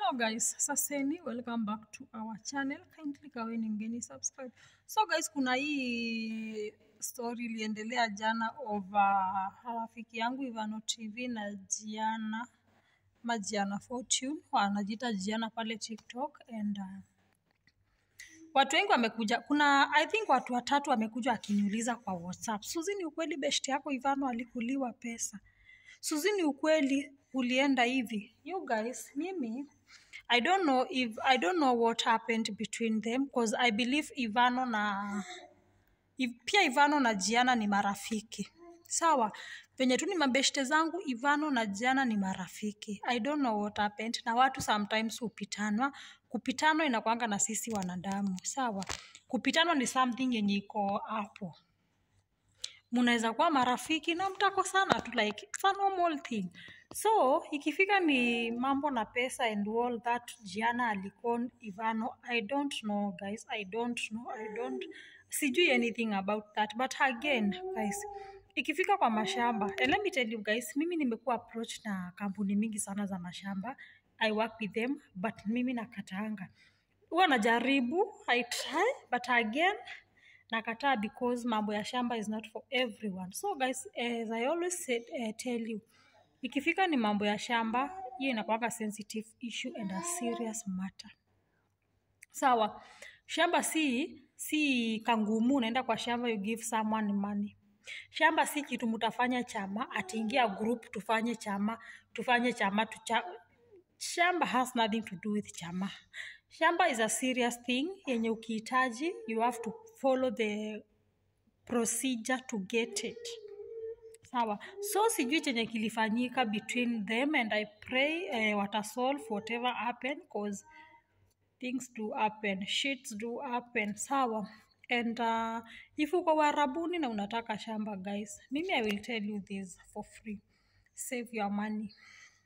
Hello guys, saseni, welcome back to our channel. Kindly kaweni mgeni subscribe. So guys, kuna hii story iliendelea jana over rafiki yangu Ivano TV na Jiana Majiana Fortune wanajiita Jiana pale TikTok and uh, watu wengi wamekuja, kuna I think watu watatu wamekuja akiniuliza kwa WhatsApp, Suzi, ni ukweli beshte yako Ivano alikuliwa pesa? Suzi, ni ukweli ulienda hivi? You guys, mimi I don't know if I don't know what happened between them because I believe Ivano na Iv, pia Ivano na Jiana ni marafiki sawa, venye tu ni mabeshte zangu. Ivano na Jiana ni marafiki. I don't know what happened, na watu sometimes hupitanwa. Kupitanwa inakwanga na sisi wanadamu sawa. Kupitanwa ni something yenye iko hapo mnaweza kuwa marafiki na mtakosana tu like it's a normal thing so ikifika ni mambo na pesa and all that jiana alikon ivano i don't know guys i don't know i don't sijui anything about that but again guys ikifika kwa mashamba and let me tell you guys mimi nimekuwa approach na kampuni mingi sana za mashamba i work with them but mimi nakataanga huwa najaribu i try but again nakataa because mambo ya shamba is not for everyone so guys as i always said, uh, tell you ikifika ni mambo ya shamba hiyo inakwanga sensitive issue and a serious matter sawa shamba si si kangumu unaenda kwa shamba you give someone money shamba si kitu mtafanya chama atiingia group tufanye chama tufanye chama tucha shamba has nothing to do with chama shamba is a serious thing yenye ukihitaji you have to follow the procedure to get it sawa so sijui chenye kilifanyika between them and i pray eh, watasolve whatever happen cause things do happen shits do happen sawa and uh, if uko warabuni na unataka shamba guys mimi i will tell you this for free save your money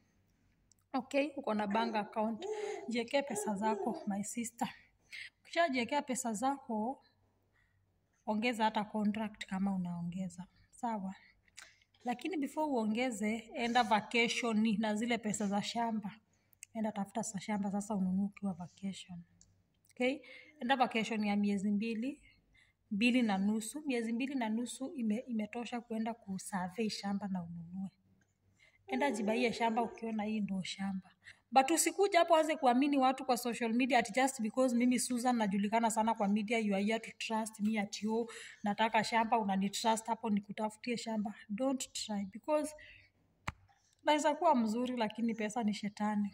okay uko na bank account jiekee pesa zako my sister ukishajiekea pesa zako ongeza hata contract kama unaongeza sawa lakini before uongeze enda vacation na zile pesa za shamba enda tafuta sa shamba sasa ununue ukiwa vacation okay enda vacation ya miezi mbili mbili na nusu miezi mbili na nusu ime, imetosha kuenda kusurvey shamba na ununue enda jibaie shamba ukiona hii ndo shamba but usikuja hapo anze kuamini watu kwa social media at just because mimi susan najulikana sana kwa media you are here to trust me at yo nataka shamba unanitrust hapo nikutafutie shamba don't try because naweza kuwa mzuri lakini pesa ni shetani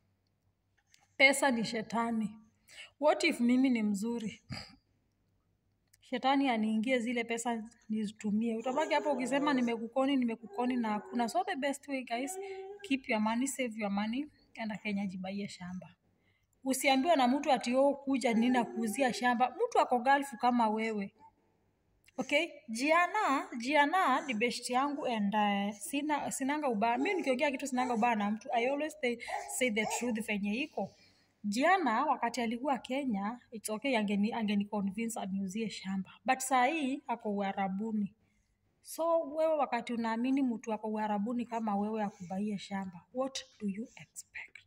pesa ni shetani what if mimi ni mzuri shetani aniingie zile pesa nizitumie utabaki hapo ukisema nimekukoni nimekukoni na hakuna so the best way guys keep your money save your money enda kenya jibaie shamba usiambiwe na mtu ati oh, kuja nina kuuzia shamba mtu ako galfu kama wewe okay jiana jiana ni best yangu and uh, sina sinanga ubaya mi nikiongea kitu sinanga ubaya na mtu i always say, say the truth venye iko Jiana wakati alikuwa Kenya, it's okay, angeni, angeni convince aniuzie shamba, but saa hii ako uharabuni. So wewe wakati unaamini mtu ako uharabuni kama wewe akubaie shamba, what do you expect?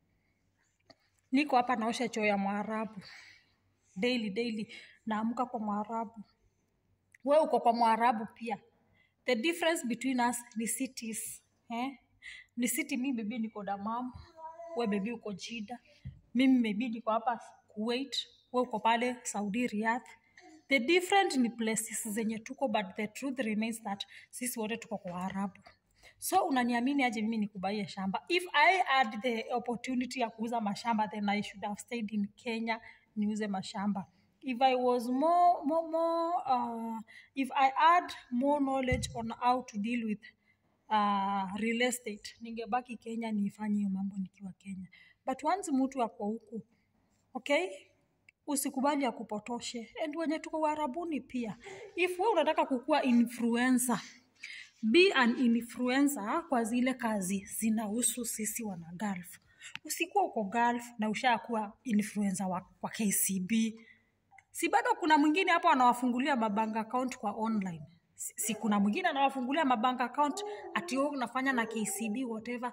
Niko hapa naosha choo ya Mwarabu daily daily, naamka kwa Mwarabu, wewe uko kwa Mwarabu pia. The difference between us ni cities eh? Ni city, mi bebi niko Damam, we bebi uko Jida, mimi maybe niko hapa Kuwait, we uko pale Saudi Riyadh. The different ni places zenye tuko, but the truth remains that sisi wote tuko kwa Arabu. So unaniamini aje mimi nikubaie shamba? If I had the opportunity ya kuuza mashamba, then I should have stayed in Kenya niuze mashamba. If I was more, more, more uh, if I had more knowledge on how to deal with uh, real estate ningebaki Kenya niifanye hiyo mambo nikiwa Kenya, but once mtu ako huku okay, usikubali akupotoshe. And wenye tuko Uarabuni pia, if wewe unataka kukuwa influencer, be an influencer kwa zile kazi zinahusu sisi wana Gulf. Usikuwa uko Gulf na ushakuwa influencer wa, wa KCB, si bado kuna mwingine hapo anawafungulia mabank account kwa online si, si kuna mwingine anawafungulia mabank account ati wewe unafanya na KCB whatever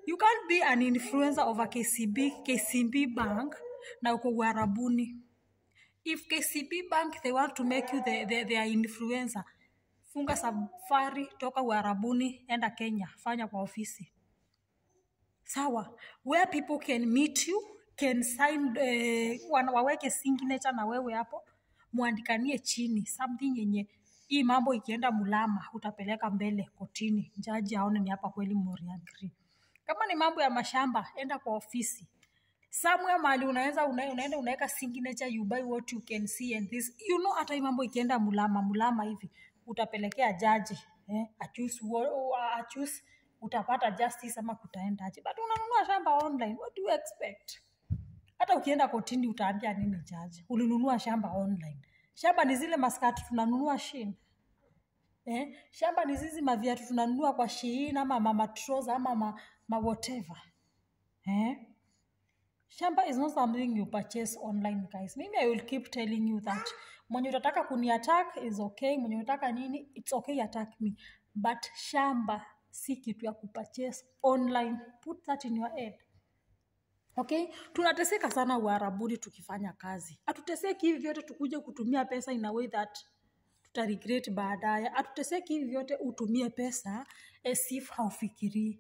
you can't be an influencer of a kcb kcb bank na uko uharabuni if kcb bank they want to make you the, the, their influencer funga safari toka uharabuni enda kenya fanya kwa ofisi sawa where people can meet you can sign eh, wana- waweke signature na wewe hapo mwandikanie chini something yenye hii mambo ikienda mulama utapeleka mbele kotini jaji aone ni hapa kweli moriagri kama ni mambo ya mashamba enda kwa ofisi somewhere mahali unaweza una, unaenda unaweka signature you buy what you can see and this you know hata hii mambo ikienda mulama mulama hivi utapelekea jaji eh, achuse, achuse utapata justice ama kutaendaje but unanunua shamba online what do you expect hata ukienda kotini utaambia nini jaji ulinunua shamba online shamba ni zile maskati tunanunua shin eh? shamba ni zizi maviatu tunanunua kwa shiin ama mamatroza ama ma, ma whatever eh? shamba is not something you purchase online guys mimi i will keep telling you that mwenye utataka kuni attack is okay mwenye unataka nini it's okay attack me but shamba si kitu ya kupurchase online put that in your head okay tunateseka sana uharabuni tukifanya kazi hatuteseki hivi vyote tukuje kutumia pesa in a way that tuta regret baadaye hatuteseki hivi vyote utumie pesa as if haufikirii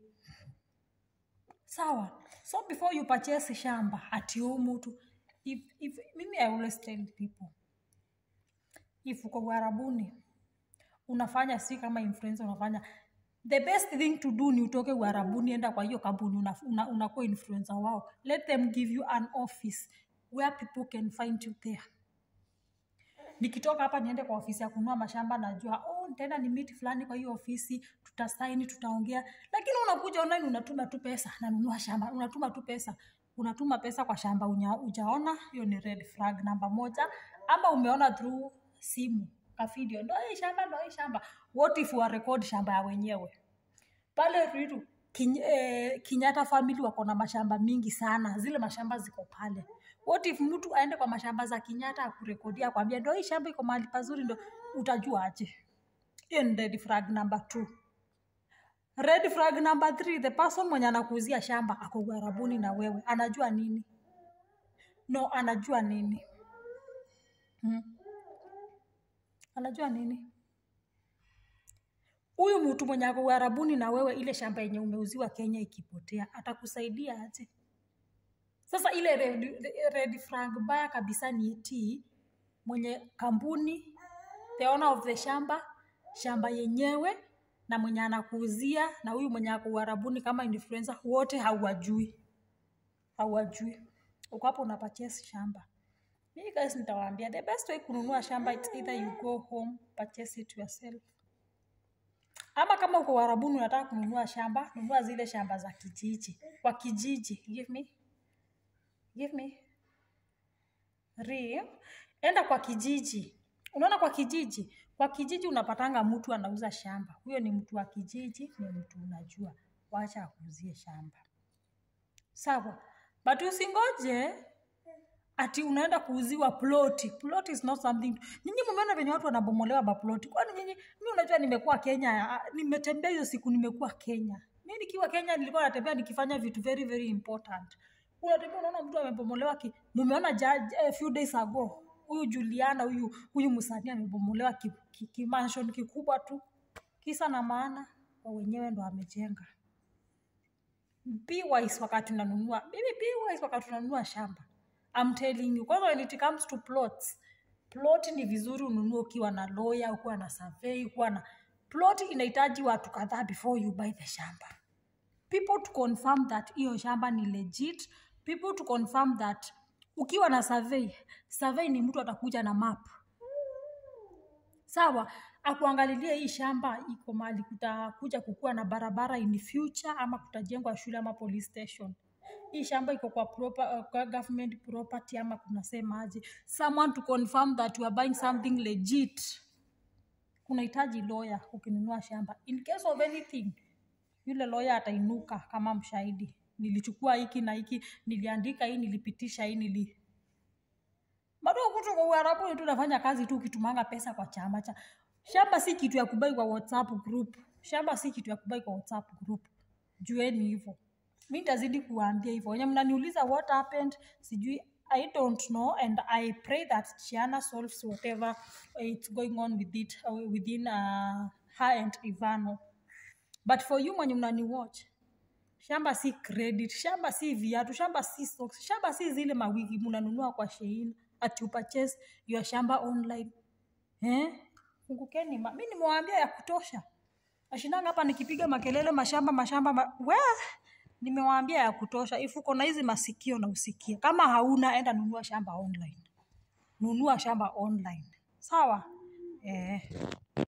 sawa so before you purchase shamba ati huu mtu if, if, mimi i always tell people if uko uharabuni unafanya si kama influencer unafanya the best thing to do ni utoke uharabuni enda kwa hiyo kampuni unakuwa una, unakuwa influencer wao let them give you an office where people can find you there nikitoka hapa niende kwa ofisi ya kununua mashamba najua oh, nitaenda ni miti fulani kwa hiyo ofisi tutasaini tutaongea lakini unakuja online unatuma tu pesa nanunua shamba unatuma tu pesa unatuma pesa kwa shamba unya, ujaona hiyo ni red flag namba moja ama umeona through simu kavideo ndo hii shamba ndo hii shamba what if wa record shamba ya wenyewe pale Ruiru Kin, eh, Kenyatta family wako na mashamba mingi sana, zile mashamba ziko pale. What if mtu aende kwa mashamba za Kenyatta akurekodia akwambia ndo hii shamba iko mahali pazuri, ndo utajua aje? Hiyo ni red flag number two. Red flag number three, the person mwenye anakuuzia shamba ako uharabuni na wewe, anajua nini? No, anajua nini? Hmm. Anajua nini? huyu mtu mwenye ako uharabuni na wewe, ile shamba yenye umeuziwa Kenya ikipotea, atakusaidia aje? Sasa ile red, red flag baya kabisa ni eti mwenye kampuni, the owner of the shamba, shamba yenyewe na mwenye anakuuzia na huyu mwenye ako uharabuni kama influencer, wote hauwajui, hauwajui. Uko hapo una purchase shamba. Mimi guys, nitawaambia the best way kununua shamba, it's either you go home purchase it yourself ama kama uko Uarabuni unataka kununua shamba, nunua zile shamba za kijiji, kwa kijiji. Give me, give me real. Enda kwa kijiji, unaona, kwa kijiji, kwa kijiji unapatanga mtu anauza shamba. Huyo ni mtu wa kijiji, ni mtu unajua, wacha akuuzie shamba, sawa. But usingoje ati unaenda kuuziwa ploti. Plot is not something. Nyinyi mumeona venye watu wanabomolewa maploti? Kwani nyinyi, mi unajua, nimekuwa Kenya, ah, nimetembea hiyo siku, nimekuwa Kenya. Mi nikiwa Kenya nilikuwa natembea nikifanya vitu very very important. Unatembea unaona mtu amebomolewa ki, mumeona ja, a few days ago huyu Juliana huyu huyu msanii amebomolewa ki, ki, ki mansion kikubwa tu, kisa na maana wa wenyewe ndo amejenga. Be wise wakati unanunua, mimi be wise wakati unanunua shamba. I'm telling you. Kwanza when it comes to plots, plot ni vizuri ununue ukiwa na lawyer, ukiwa na survey, ukiwa na plot inahitaji watu kadhaa before you buy the shamba. People to confirm that hiyo shamba ni legit. People to confirm that ukiwa na survey, survey ni mtu atakuja na map. Sawa, akuangalilie hii shamba iko mahali kutakuja kukuwa na barabara in future ama kutajengwa shule ama police station hii shamba iko kwa, proper, uh, kwa government property ama kunasemaje someone to confirm that you are buying something legit kunahitaji lawyer ukinunua shamba in case of anything yule lawyer atainuka kama mshahidi nilichukua hiki na hiki niliandika hii nilipitisha hii nili bado kutu kwa uharabuni tu nafanya kazi tu ukitumanga pesa kwa chama cha shamba si kitu ya kubai kwa whatsapp group shamba si kitu ya kubai kwa whatsapp group jueni hivyo mi ntazidi kuwaambia hivyo wenye mnaniuliza what happened sijui i don't know and i pray that chiana solves whatever it's going on with it, uh, within uh, her and ivano but for you mwenye mnani watch shamba si credit shamba si viatu shamba si socks shamba si zile mawigi mnanunua kwa shein ati upurchase your shamba online eh? fungukeni ma- mi nimewaambia ya kutosha ashindanga hapa nikipiga makelele mashamba mashamba ma... we nimewaambia ya kutosha if uko na hizi masikio na usikie kama hauna enda nunua shamba online nunua shamba online sawa eh.